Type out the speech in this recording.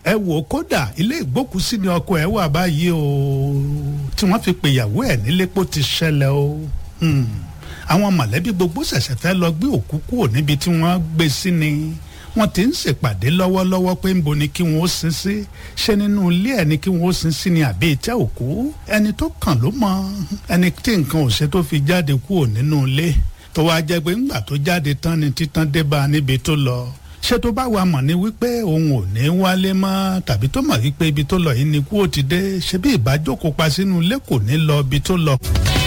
ẹ wò kódà ilé ìgbókùsí ni ọkọ ẹ wà báyìí o tí wọ́n fi pèyàwó ẹ̀ nílé pó ti ṣẹlẹ̀ o àwọn mọ̀lẹ́bí gbogbo ṣẹ̀ṣẹ̀ fẹ́ lọ gbé òkú kúrò níbi tí wọ́n gbé sí ni wọ́n ti ń ṣèpàdé lọ́wọ́lọ́wọ́ pé ń bo ni kí wọ́n ó sin sí ṣé nínú ilé ẹ̀ ni kí wọ́n ó sin sí ni àbí ìtẹ́ òkú ẹni tó kàn ló mọ ẹni tí nǹkan ò ṣe tó fi jáde kúrò nínú ilé tó wá jẹ́ pé ńgbà tó jáde tán ni títán dé bá a níbi tó lọ ṣé tó bá wa mọ̀ ní wípé òun ò ní wálé mọ́ tàbí tó mọ̀ wípé ibi tó lọ yìí ni kú ó ti dé ṣé bí ìbájókòó pa sínú ilé kò ní lọ ibi tó lọ.